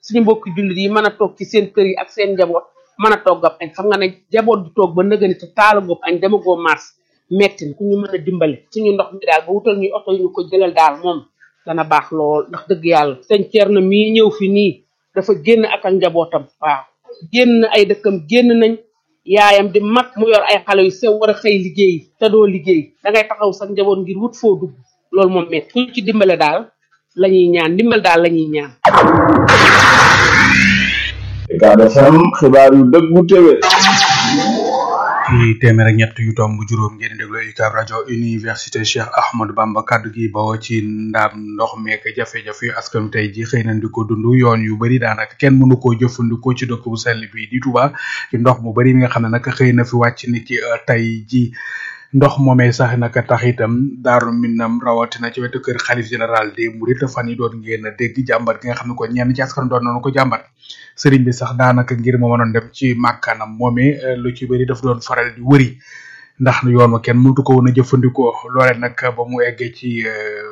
suñu mbokki jullit yi mën a toog ci seen kër yi ak seen njaboot mën a togg ab añ xam nga ne njaboot du toog ba nëgëni te taala goob añ dama goo mars metti ku ñu mën a dimbale suñu ndox mi daal ba wutal ñuy oto yu ñu ko jëlal daal moom dana baax lool ndax dëgg yàlla sëñ Thierno mii ñëw fi nii dafa génn ak ak njabootam waaw génn ay dëkkam génn nañ yaayam di mag mu yor ay xale yu sew war a xëy liggéey te doo liggéey da ngay taxaw sax njaboot ngir wut foo dugg loolu moom metti ku ñu ci dimbale daal la ñuy ñaan dimbal daal la ñuy ñaan Ucab FM xibaar yu dëggu téwé ci téeméer ak ñett yu tomb juróom ngeen di déglu UCAB rajo université Cheikh Ahmadou Bamba kaddu gi bawoo ci ndaam ndox meek jafe-jafe yu askan tey ji xëy nañ di ko dund yoon yu bari daanaka kenn mënu koo jëfandikoo ci dëkk bu sell bi di Touba ci ndox mu bari mi nga xam ne nag xëy na fi wàcc ni ki tey ji ndox moomee sax naka tax itam daaru minam rawatina ci wetu kër xalif général des mourides fan yi doon ngeen a dégg jàmbat gi nga xam ne ko ñenn ci askan doon nañu ko jàmbat sëriñ bi sax daanaka ngir ma mënoon dem ci màkkaanam moomee lu ci bëri daf doon faral di wëri ndax yoon wa kenn mënatu ko woon a jëfandikoo loole nag ba mu eggee ci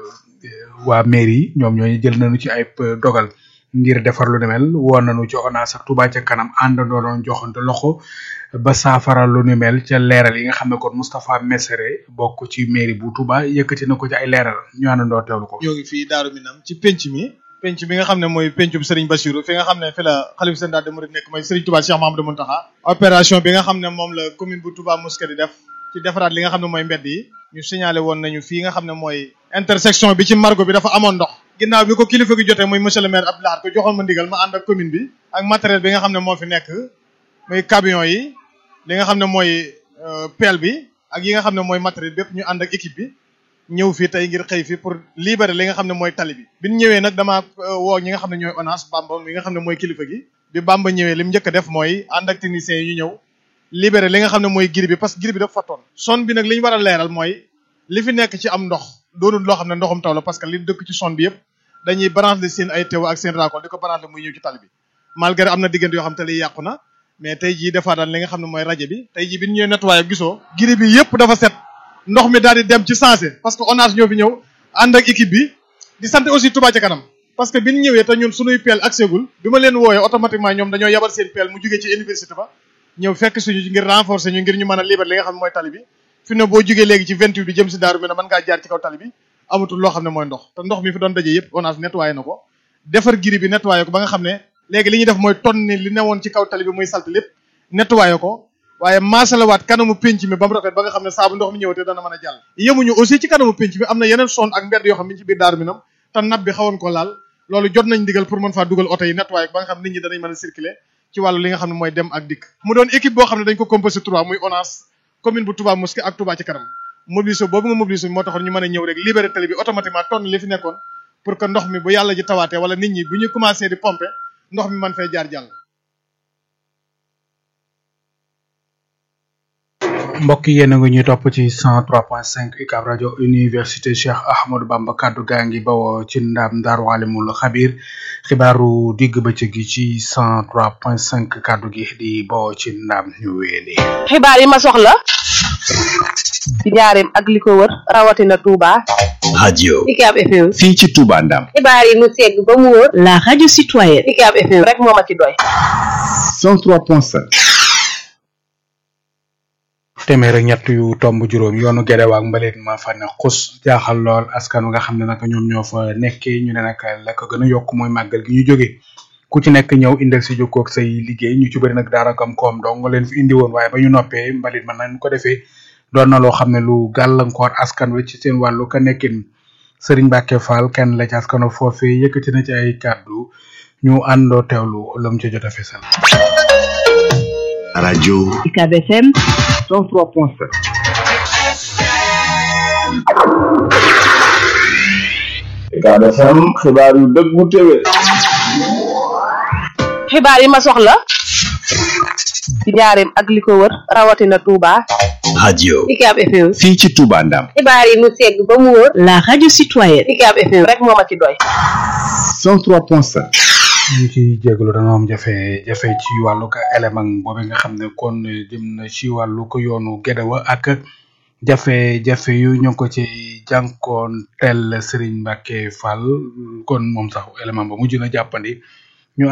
waa mairie ñoom ñooñu jël nañu ci ay dogal ngir defar lu ne mel woon nañu ci ONAS ak Touba ca kanam àndandoo doon joxante loxo ba saafara lu ni mel ca leeral yi nga xam ne kon Moustapha Messere bokk ci mairie bu Touba yëkkati na ko ci ay leeral ñu àndandoo teewlu ko. ñoo ngi fii Daaru Minam ci penc mi penc bi nga xam ne mooy pencum Serigne Bassirou fi nga xam ne fi la xalif général des mourides nekk mooy Serigne Touba Cheikh Mahamadou Mountakha opération bi nga xam ne moom la commune bu Touba Mosquée di def ci defaraat li nga xam ne mooy mbedd yi ñu signalé woon nañu fii nga xam ne mooy intersection bi ci margo bi dafa amoon ndox ginnaaw bi ko kilifa gi jotee muy monsieur le maire Abdoulaye ko joxoon ma ndigal ma ànd ak commune bi ak matériel bi nga xam ne moo fi nekk muy camion yi li nga xam ne mooy pelle bi ak yi nga xam ne mooy matériel bépp ñu ànd ak équipe bi ñëw fii tey ngir xëy fi pour libérer li nga xam ne mooy tali bi bi ñu ñëwee nag damaa woo ñi nga xam ne ñooy ONAS Bamba mi nga xam ne mooy kilifa gi bi Bamba ñëwee li mu njëkk a def mooy ànd ak techniciens yi ñu ñëw libérer li nga xam ne mooy giri bi parce que giri bi dafa fattoon son bi nag li ñu war a leeral mooy li fi nekk ci am ndox doonul loo xam ne ndoxum taw la parce que li dëkk ci son bi yëpp dañuy branché seen ay teew ak seen raakool di ko branché muy ñëw ci tali bi malgré am na diggante yoo xam te li yàqu na mais tey jii defaa daan li nga xam ne mooy rajo bi tey jii bi ñu ñëwee nettoyé gisoo giri bi yëpp dafa set ndox mi daal di dem ci sensé parce que ONAS ñoo fi ñëw ànd ak équipe bi di sant aussi Touba ca kanam parce que bi ñu ñëwee te ñun suñuy peel accès gul bi ma leen wooyee automatiquement ñoom dañoo yabal seen peel mu jugee ci université ba ñëw fekk suñu ngir renforcer ñu ngir ñu mën a libérer li nga xam ne mooy tali bi fi ne boo jugee léegi ci 28 bi jëm si daaru mi ne mën ngaa jaar ci kaw tali bi amatul loo xam ne mooy ndox te ndox mi fi doon daje yëpp ONAS nettoyé na ko defar giri bi nettoyé ko ba nga xam ne léegi li ñuy def mooy tonni li newoon ci kaw tali bi muy salte lépp nettoyé ko waaye maasalawaat kanamu penc mi ba mu rafet ba nga xam ne saabu ndox mi ñëwatee dana mën a jàll yemuñu aussi ci kanamu penc mi am na yeneen son ak mbedd yoo xam ne ci biir daaru minam te nab bi xawoon ko laal loolu jot nañ digal pour mën faa dugal oto yi nettoyé ba nga xam nit ñi danañ mën a circuler ci wàllu li nga xam ne mooy dem ak dikk mu doon équipe boo xam ne dañ ko composé trois muy ONAS commune bu Touba Mosquée ak Touba ci kanam mobilisation boobu nga mobilisation moo taxoon ñu mën a ñëw rek libéré tali bi automatiquement tonn li fi nekkoon pour que ndox mi bu yàlla ji tawaatee wala nit ñi bu ñu commencé di pomper ndox mi mën fay jaar jàll mbokk yi yéen a ngi ñuy topp ci 103.5 UCAB rajo université Cheikh Ahmadou Bamba kaddu gaa ngi bawoo ci ndam Daaru Alimul Xabir xibaaru digg bëccëg gi ci 103.5 kaddu gi di bawoo ci ndam ñu weeli xibaar yi ma soxla ci njaareem ak li ko wër rawatina Touba. radio UCAB FM. fii ci Touba Ndam xibaar yi mu segg ba mu wër. la radio citoyenne. UCAB FM rek moo ma ci doy. 103.5 téeméer ak ñett yu tomb juróom yoonu Gédéwaak ak mbalit ma fa ne xus jaaxal lool askan wi nga xam ne nag ñoom ñoo fa nekkee ñu ne nag la ko gën a yokk mooy màggal gi ñu jógee ku ci nekk ñëw indil si jokkoog say liggéey ñu ci bëri nag daanaka am koom dong nga leen fi indi woon waaye ba ñu noppee mbalit man nañ ko defee doon na loo xam ne lu gàllankoor askan wi ci seen wàllu ka nekkin Serigne Mbacke Fall kenn la ci askano foofee yëkkati na ci ay kàddu ñu àndoo teewlu lam ci jot a fesal radio UCAB FM 103.5 Ucab FM xibaar yu dëggu téwé xibaar yi ma soxla ci njaareem ak li ko wër rawatina Touba. radio UCAB FM. fii ci Touba Ndam xibaar yi mu segg ba mu wër. la radio citoyenne. UCAB FM rek moo ma ci doy. 103.5 ñu ci jégalu dana am jafe jafe ci wàllu ko élément boobu nga xam ne kon jëm na ci wàllu ko yoonu Gédéwa ak jafe-jafe yu ñu ngi ko ci jànkoon tel Serigne Mbacke Fall kon moom sax élément ba mujj na jàppandi